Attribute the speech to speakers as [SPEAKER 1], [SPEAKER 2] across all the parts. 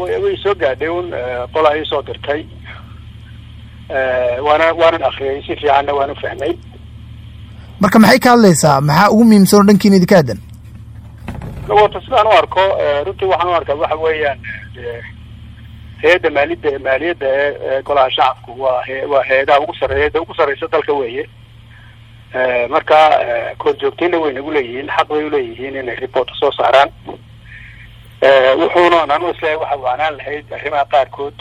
[SPEAKER 1] way soo gaadhay un qolaa ii soo dirtay waana waanan akriyay si fiicanna waan u fahmay
[SPEAKER 2] marka maxay ka hadlaysaa maxaa ugu muhiimsan oo dhankiina idinka aadan
[SPEAKER 1] wata sidaan u arko runtii waxaan u arkaa waxa weeyaan hay-adda maalida maaliyadda ee golaha shacabku waa he waa hay-adaha ugu sarreeya da ugu sarreysa dalka weeye marka korjoogtayna way nagu leeyihiin xaq bay uleeyihiin inay reporta soo saaraan wuxuuna anu isleeyahay waxa waanaan lahayd arrimaha qaarkood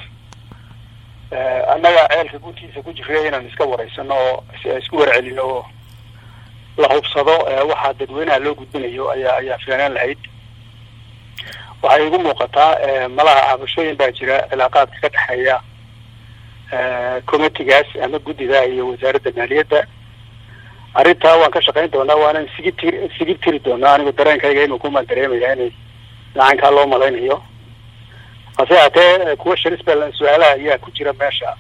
[SPEAKER 1] annaga ceelka guntiisa ku jiraya inaan iska wareysano oo isku warcelino oo la hubsado waxaa dadweynaha loo gudbinayo ayaa ayaa filanaan lahayd waxay igu muuqataa malaha cabashooyin baa jira cilaaqaadka ka dhexeeya committigaas ama guddida iyo wasaaradda maaliyadda arrintaa waan ka shaqayn doonaa waanan sigi tir sigi tiri doonaa anigu dareenkayga inuu kumaan dareemaya inay lacankaa loo malaynayo hase haatee kuwa sharis ba su-aalaha ayaa ku jira meesha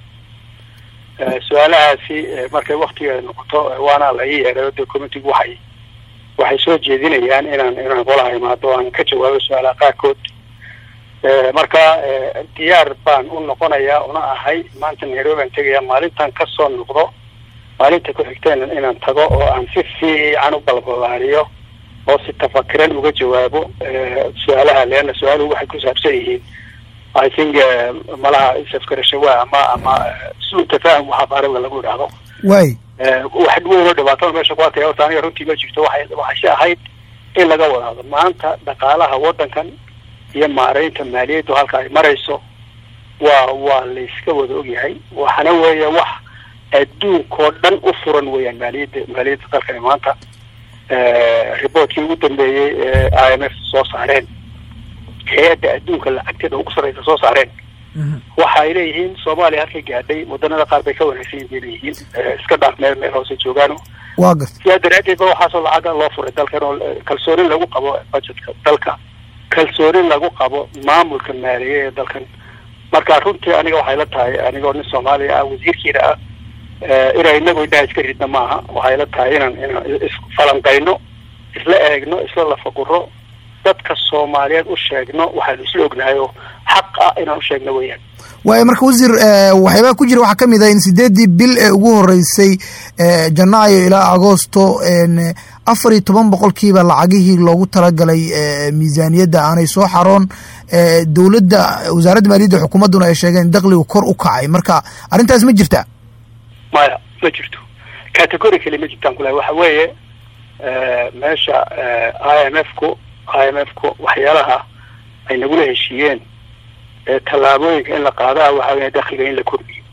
[SPEAKER 1] su-aalahaasi markay waktigeeda noqoto waana la ii yeeray de committigu waxay waxay soo jeedinayaan inaan inaan golaha imaado aan ka jawaabo su-aalaha qaarkood marka diyaar baan u noqonayaa una ahay maanta nairobi aan tegaya maalintan kasoo noqdo maalinta ku xigteen inaan tago oo aan si fiican u balbalaariyo oo si tafakiran uga jawaabo su-aalaha leana su-aaluhu waxay ku saabsan yihiin i think malaha isafkarashawa ama ama suu tafaahum waxa faariga lagu idhaahdo
[SPEAKER 2] way
[SPEAKER 1] wax weyn oo dhibaatada meesha ku arkaya horta aniga runtii ma jirto waxay waxayse ahayd in laga wadaado maanta dhaqaalaha waddankan iyo maareynta maaliyaddu halka ay marayso waa waa layska wada ogyahay waxana weeye wax adduunkao dhan u furan weeyaan maaliyadda maaliyadda dalkani maanta reportkii ugu dambeeyey ee i m f soo saareen hay-adda adduunka lacagteeda ugu sarreysa soo saareen waxa ay leeyihiin soomaaliya halkay gaadhay wadanada qaar bay ka wanaagsan yihin bay leeyihiin iska dhaaf meel meel hoose joogaano
[SPEAKER 2] waa garta
[SPEAKER 1] sidaa daraadeed ba waxaasoo lacaga loo furay dalkan oo kalsoonin lagu qabo budgetka dalka kalsoonin lagu qabo maamulka maaliye ee dalkan marka runtii aniga waxay la tahay anigoo nin soomaaliya ah wasiirkiina ah inaan inagu indhaha iska ridna maaha waxay la tahay inaan inaan isfalanqayno isla eegno isla lafaguro dadka soomaaliyeed u sheegno waxaanu isla ognahay oo xaq ah inaan u sheegno weeyaan
[SPEAKER 2] waayo marka wasiir waxyaabaa ku jira waxaa ka mid ah in sideeddii bil ee ugu horeysay janaayo ilaa agoosto afar iyo toban boqolkiiba lacagihii loogu talagalay miisaaniyadda aanay soo xaroon dowladda wasaaradda maaliyadda xukuumadduna ay sheegeen dakligu kor u kacay marka arrintaas ma jirta
[SPEAKER 1] maya ma jirto category kale ma jirtaan kulahay waxa weeye meesha i m f ku i m f ku waxyaalaha ay nagula heshiiyeen tallaabooyinka in la qaadaa waxa weya dakliga in la kordhiyo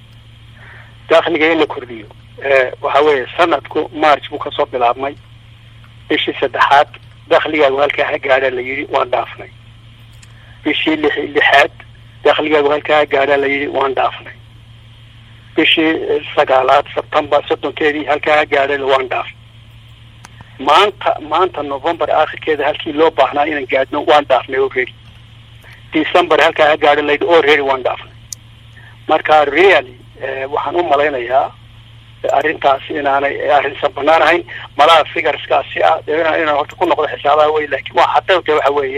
[SPEAKER 1] dakliga in la kordhiyo waxa weeye sanadku march buu kasoo bilaabmay bishii saddexaad dakligaagu halkaa ha gaadhaa la yidhi waan dhaafnay bishii lix lixaad dakligaagu halkaa ha gaadhaa la yidhi waan dhaafnay bishii sagaalaad sebtembar soddonkeedii halkaa ha gaadhay waan dhaafnay maanta maanta november aakhirkeeda halkii loo baahnaa inaan gaadhno waan dhaafnay already december halkaa ha gaadho laydhi already waan dhaafnay marka really waxaan u malaynayaa arrintaas inaanay arrinsan banaan ahayn malaha figureskaasi ah inaan inaan horta ku noqdo xisaabaha wey laakiin waa xaqiiqta waxa weeye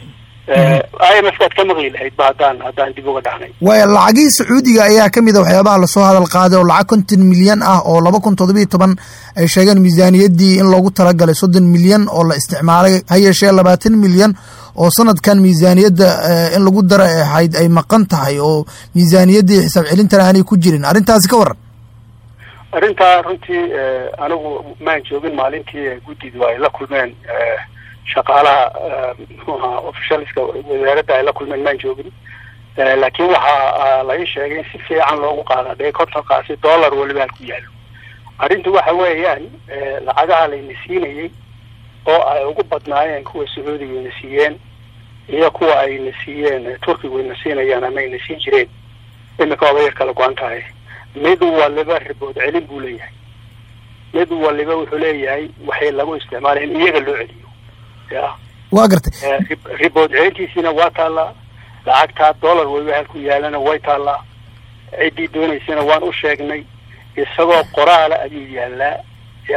[SPEAKER 1] i m f kaad ka maqli lahayd ba haddaan haddaan dib uga dhacnay
[SPEAKER 2] waaya lacagihii sacuudiga ayaa ka mid a waxyaabaha lasoo hadal qaaday oo lacag konton milyan ah oo laba kun toddobiiyo toban ay sheegeen miisaaniyaddii in loogu talagalay soddon milyan oo la isticmaalay ha yeeshee labaatan milyan oo sanadkan miisaaniyadda in lagu dara ahayd ay maqan tahay oo miisaaniyaddii xisaab celintana aanay ku jirin arrintaasi ka waran
[SPEAKER 1] arrintaa runtii anigu maan joogin maalintii guddidu ay la kulmeen shaqaalaha muxuu ahaa officialska wasaaradda ay la kulmeen maan joogin laakiin waxaa la ii sheegay in si fiican loogu qaada dee kontonkaasi dollar weliba halku yaallo arrintu waxa weeyaan lacagaha layna siinayey oo ay ugu badnaayeen kuwa sacuudiga ayna siiyeen iyo kuwa ayna siiyeen turkigu ayna siinayaan ama ayna siin jireen imika waaba yar kala go-an tahay mid waliba ribood celin buu leeyahay mid waliba wuxuu leeyahay waxay lagu isticmaalay in iyaga loo celiyo ya
[SPEAKER 2] waa gartay
[SPEAKER 1] ribood celintiisiina waa taallaa lacagtaa dollar weliba halku yaalana way taallaa ciddii doonaysana waan u sheegnay isagoo qoraala ayuu yaalaa ya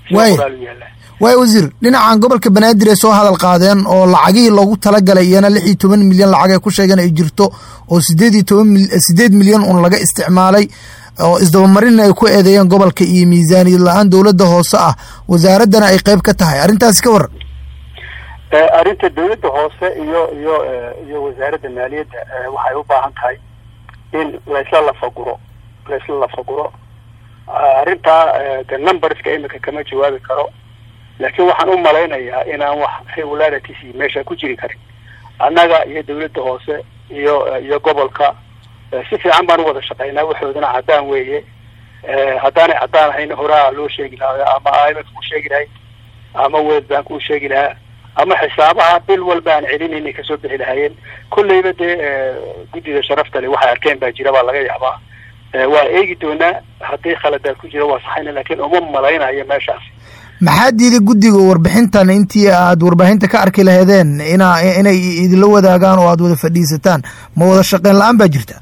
[SPEAKER 2] waay waay wasiir dhinacan gobolka banaadir ay soo hadal qaadeen oo lacagihii loogu talagalay iyana lix iyo toban milyan lacag ay ku sheegeen ay jirto oo sideed iyo toban sideed milyan un laga isticmaalay oo isdabamarinna ay ku eedeeyeen gobolka iyo miisaaniyad la-aan dowladda hoose ah wasaaraddana ay qeyb ka tahay arrintaasi ka waran
[SPEAKER 1] arrinta dawladda hoose iyo iyo iyo wasaaradda maaliyadda waxay u baahan tahay in laysla lafaguro laysla lafaguro arrintaa de numberska imika kama jawaabi karo laakiin waxaan u malaynayaa inaan wax regularities meesha ku jiri karin annaga iyo dawladda hoose iyo iyo gobolka si fiican baan u wada shaqaynaa waxoodana caddaan weeye haddaanay caddaan ahayn horaa loo sheegi lahaa ama i m f ku sheegi lahay ama world bank uu sheegi lahaa ama xisaabaha bil walba aan celin inay kasoo bixi lahaayeen kolleyba dee guddida sharafta le waxay arkeen baa jira baa laga yaabaa waa eegi doonaa haddii khaladaad ku jira waa saxayna laakiin uma malaynayo meeshaas
[SPEAKER 2] maxaa diiday guddiga warbixintan intii aad warbaahinta ka arki laheedeen ina inay idinla wadaagaan oo aad wada fadhiisataan ma wada shaqeyn la-aan baa jirta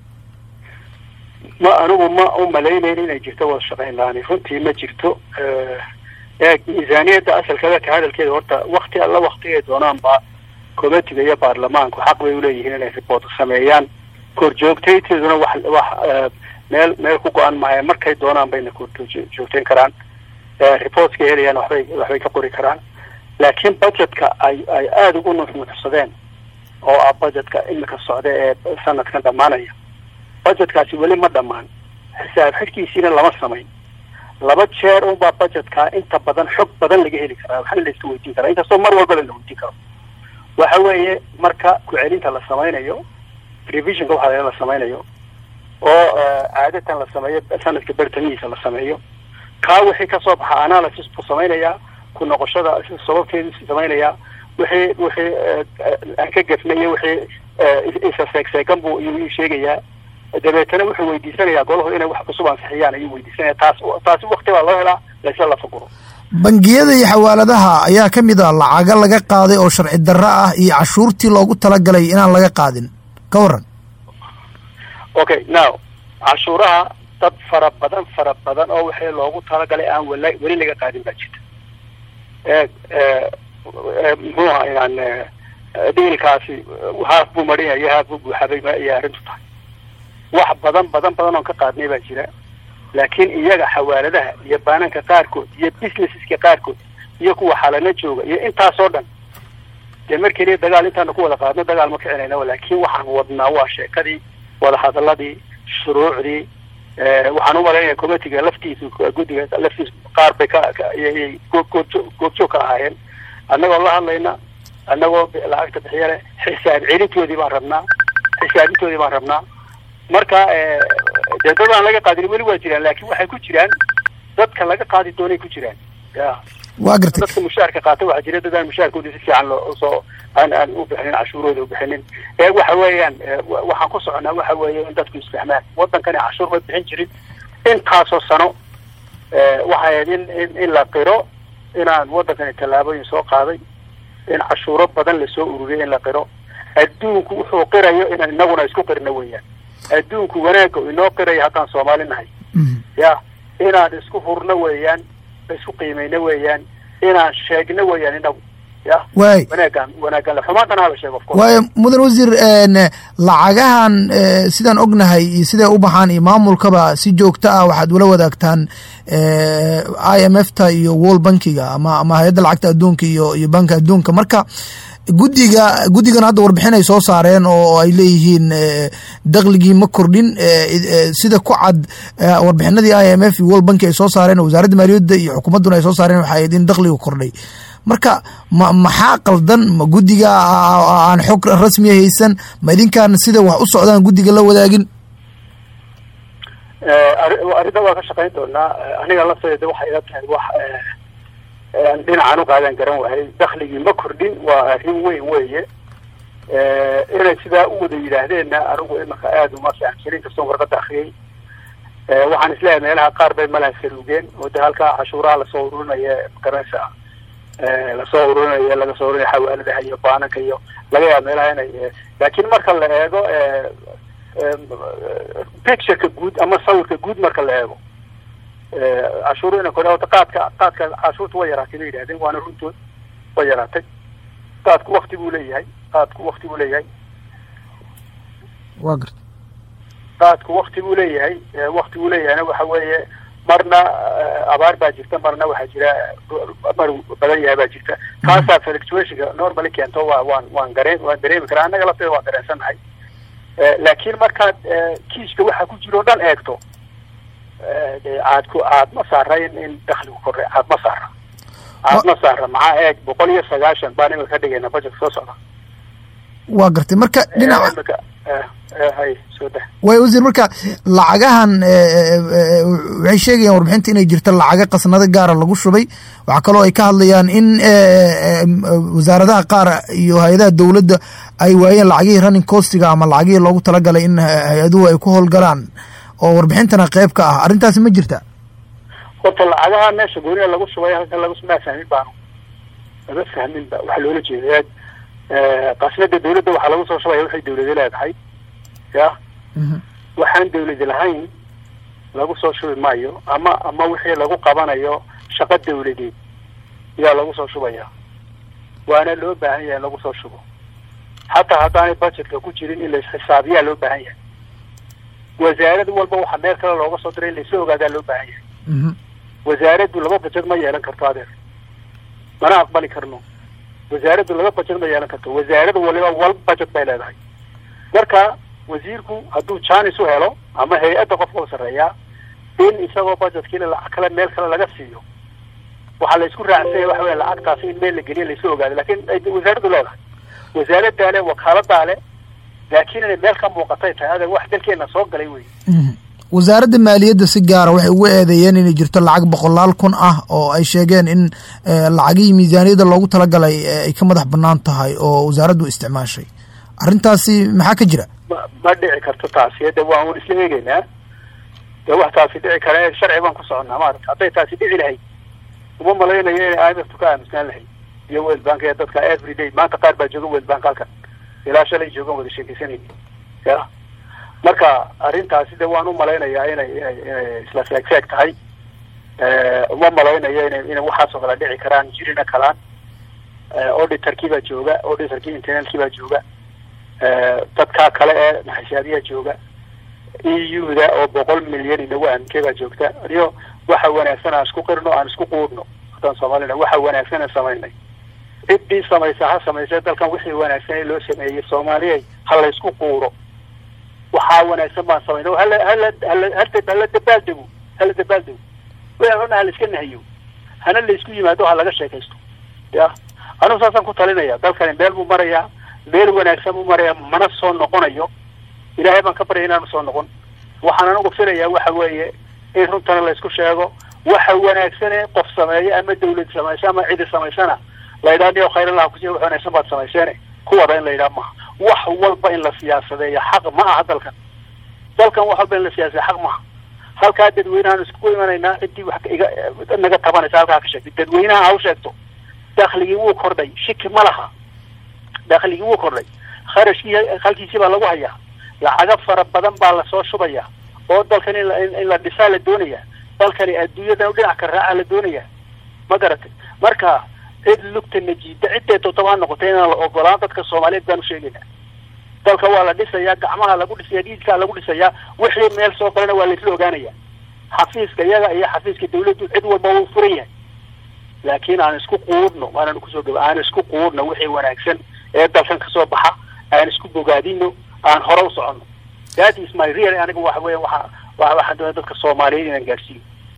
[SPEAKER 1] ma anigu ma u malaynayn inay jirto wada shaqeyn la-aan runtii ma jirto eeg miisaaniyadda asalkeeda ka hadalkeeda horta wakti alla waktigay doonaanba committiga iyo baarlamaanku xaq bay uleeyihiin inay report sameeyaan korjoogtayteeduna wax wax meel meel ku go-an maayo markay doonaan bayna korjoogteyn karaan reportska helayaan waxbay waxbay ka qori karaan laakiin budgetka ay ay aada ugu nuxnuxsadeen oo ah budgetka imika socda ee sanadkan dhammaanaya budgetkaasi weli ma dhammaan xisaab xidhkiisiina lama samayn laba jeer unbaa budgetka inta badan xog badan laga heli karaa waxna la iska weydiin karaa inkastoo mar walba la weydiin karo waxa weeye marka ku-celinta la samaynayo revisionka waxaa la samaynayo oo caadatan la sameeyo sanadka bertamihiisa la sameeyo kaa wixii kasoo baxa analysis buu samaynayaa ku noqoshada sababteedu samaynayaa wixii wixii aan ka gefnayo wixii isa seegseegan buu iyuu sheegayaa dabeetana wuxuu weydiisanayaa golahu inay wax cusub ansixiyaan ayuu weydiisanaya taas taasi wakti baa loo helaa laysla lafaguro
[SPEAKER 2] bangiyada iyo xawaaladaha ayaa ka mid a lacaga laga qaaday oo sharci darro ah iyo cashuurtii loogu talagalay inaan laga qaadin ka waran
[SPEAKER 1] okay now cashuuraha dad fara badan fara badan oo wixii loogu talagalay aan wala weli laga qaadin baa jirta e muxuu aha yan dhiilkaasi haaf buu marin iyo haaf buu buuxabay ayay arrintu tahay wax badan badan badan oon ka qaadnay baa jira laakiin iyaga xawaaladaha iyo baananka qaarkood iyo businesseska qaarkood iyo kuwa xalana jooga iyo intaasoo dhan dee mar keliya dagaal intaanu ku wada qaadno dagaal ma kicinayna laakiin waxaan wadnaa waa sheekadii wadahadaladii shuruucdii waxaan umalaynaya committiga laftiisu guddiga laftiisu qaar bay ka goobjoog ka ahaayeen annagoo la hadlayna annagoo lacagta bixiya leh xisaab celintoodii baan rabnaa xisaabintoodii baan rabnaa marka dee dad aan laga qaadin weli waa jiraan laakin waxay ku jiraan dadka laga qaadi doonay ku jiraan ya
[SPEAKER 2] wa gartay
[SPEAKER 1] dadka mushaarka qaata waxaa jira dad aan mushaarkoodii si fiican loo soo aan aan u bixinin cashuurooda u bixinin ee waxa weeyaan waxaan ku soconaa waxa weeye in dadku isfahmaan waddankani cashuur ma bixin jirin intaasoo sano waxay ahayd in in in la qiro inaan waddankani tallaabooyin soo qaaday in cashuuro badan lasoo ururiyay in la qiro adduunku wuxuu qirayo inaan inaguna isku qirno weeyaan adduunku wanaagga inoo qirayo haddaan soomaali nahay ya inaan isku hurno weeyaan isku qiimayno weeyaan inaan sheegno weeyaan inagu ya
[SPEAKER 2] waay
[SPEAKER 1] wanaagaan wanaagaan xumaantana hala sheego of course
[SPEAKER 2] waayo mudan wasiir lacagahan sidaan ognahay iyo siday u baxaan iyo maamulkaba si joogto ah waxaad ula wadaagtaan i m f ta iyo world bankiga ama ama hay-adda lacagta adduunka iyo iyo banka adduunka marka guddiga guddigan hadda warbixin ay soo saareen oo ay leeyihiin dakligii ma kordhin sida ku cad warbixinadii i m f iyo world banki ay soo saareen wasaaradda maaliyadda iyo xukuumadduna ay soo saareen waxay ahayd in dakliga kordhay marka ma maxaa qaldan ma guddiga aan xog rasmiya haysan ma idinkaan sida wax u socdaan guddiga la wadaagin
[SPEAKER 1] arrinta waa ka shaqayn doonaa aniga lafteeda waxay ila tahay wax dhinacan uqaadan garan waayay dakligii ma kordhin waa arrin weyn weeye inay sidaa u wada yidhaahdeenna anigu imaka aada uma fahamsanin kastoon warqada akriyay waxaan isleeyahay meelaha qaar bay malaha saluugeen oo de halkaa cashuuraha lasoo ururinaya magaranaysa lasoo ururinaya laga soo ururinaya xawaaladaha iyo baananka iyo laga yaaba meelaha inay laakiin marka la eego pictureka guud ama sawirka guud marka la eego cashuuru ina kordha horta qaadka qaadka cashuurta way yaraatay bay yidhahdeen waana runtood way yaraatay qaadku wakti buu leeyahay qaadku wakti buu leeyahay
[SPEAKER 2] wa garta
[SPEAKER 1] qaadku wakti buu leeyahay wakti buu leeyahayna waxa weeye marna abaar baa jirta marna waxaa jira mar badan yahay baa jirta taasaa fluctuationka normally keento waa waan waan gareen waan dareemi karaa annaga lafteeda waan dareensannahay laakiin markaad kiiska waxa ku jiro o dhan eegto caad ku caad ma saara in in dakligu kordhay caad ma saara caad ma saara maxaa eeg boqol iyo sagaashan baan imika ka dhigayna budgetka soo socda
[SPEAKER 2] waa gartay marka dhinaca
[SPEAKER 1] hay soo dah
[SPEAKER 2] way wasiir marka lacagahan waxay sheegayaan warbixinta inay jirto lacaga qasnado gaara lagu shubay waxaa kaloo ay ka hadlayaan in wasaaradaha qaar iyo hay-adaha dowladda ay waayeen lacagihii running costiga ama lacagihii loogu talagalay in hay-aduhu ay ku howlgalaan oo warbixintana qeyb ka ah arrintaasi ma jirta
[SPEAKER 1] horta lacagaha meesha gooniya lagu shubay halkan lagu maa fahmin baanu lama fahmin ba waxaa loola jeeda qasnada dawladda waxaa lagu soo shubaya waxay dawladi leedahay ya waxaan dawladi lahayn lagu soo shubi maayo ama ama wixii lagu qabanayo shaqo dawladeed yaa lagu soo shubaya waana loo baahan yahay in lagu soo shubo hataa haddaanay budgetka ku jirin in laisxisaabiyaa loo baahan yahay wasaarad walba waxaa meel kale looga soo diray in laisla ogaadaa loo baahan yahay wasaaraddu laba budget ma yeelan karto adeer mana aqbali karno wasaaraddu laba budget ma yeelan karto wasaarad waliba walba budget bay leedahay marka wasiirku hadduu janis u helo ama hay-adda qofka u sarreeyaa in isagoo budgetkiina lacag kale meel kale laga siiyo waxaa la isku raacsanya waxa wey lacagtaasi in meel la geliya laisla ogaado lakin wasaaraddu leedahay wasaaradaa le wakaaladaa le laakiin inay meel ka muuqatay tahay adeer wax dalkeena soo galay wey
[SPEAKER 2] wasaaradda maaliyadda si gaara waxay ugu eedeeyeen inay jirto lacag boqolaal kun ah oo ay sheegeen in lacagihii miisaaniyadda loogu talagalay ay ka madax banaan tahay oo wasaaraddu isticmaashay arrintaasi maxaa ka jira
[SPEAKER 1] ma ma dhici karto taasi de waan un isla eegeynaa de wax taasi dhici kara sharci baan ku soconnaa maarata hadday taasi dhici lahayd uma malaynayo inay i m f tu ka aamusnaan lahayd iyo world bank ee dadka every day maanta qaar baa jooga world bank halkan ilaa shalay joogan wada sheekeysanayni ya marka arrintaasi de waan u malaynayaa inay inay inay isla feeg feeg tahay uma malaynayo ina inay waxaasoo kale dhici karaan jirina kalaan auditorkii baa jooga auditorkii internalkii baa jooga dadkaa kale ee maxishaabiyaa jooga e u da oo boqol milyan inagu aaminkey baa joogta iyo waxa wanaagsan aan isku qirno aan isku quudhno haddaan soomaalina waxa wanaagsan aan samaynay ciddii samaysa ha samaysa dalkan wixii wanaagsan ee loo sameeyey soomaaliya ha la isku quuro waxaa wanaagsan baan samaynay hala hala hala hala dabaaldego hala dabaaldego wixii xuna hala iska nahiyo hana la isku yimaado ha laga sheekaysto ya anigu saasaan ku talinaya dalkani meel buu marayaa meel wanaagsan buu marayaa mana soo noqonayo ilaahay baan ka baryay inaanu soo noqon waxaan anigu filayaa waxa weeye in runtana la isku sheego waxa wanaagsane qof sameeyo ama dawlad samaysa ama cidi samaysana la yidhaha niyo khayrallaha kusi wax wanaagsan baad samayseene kuwada in la yidhaha maha wax walba in la siyaasadeeyo xaq ma aha dalkan dalkan wax walba in la siyaasadeyo xaq maha halkaa dadweynahaan iskugu imanaynaa ciddii wax iga naga tabanaysa halkaa ka sheegtay dadweynaha ha u sheegto dakligii wuu kordhay shiki ma laha dakligii wuu kordhay kharashkii halkiisii baa lagu hayaa lacago fara badan baa lasoo shubaya oo dalkan in in la dhisaa la doonaya dalkani adduunyadan dhinac ka raaca la doonaya ma garatay marka cid lugta najiida ciddee todoba ha noqotay inaan la ogolaan dadka soomaaliyeed baan usheegayna dalka waa la dhisayaa gacmaha lagu dhisaya dhiidkaa lagu dhisayaa wixii meel soo galana waa laisla ogaanaya xafiiska iyaga iyo xafiiska dawladdu cid walba wuu furan yahay laakiin aan isku quudhno waanaan kusoo gaba aan isku quudhno wixii wanaagsan ee dalkan kasoo baxa aan isku bogaadino aan hore u soconno that is my real aniga waxa weya waxa waxaan doonaya dadka soomaaliyeed inaan gaadhsiiyo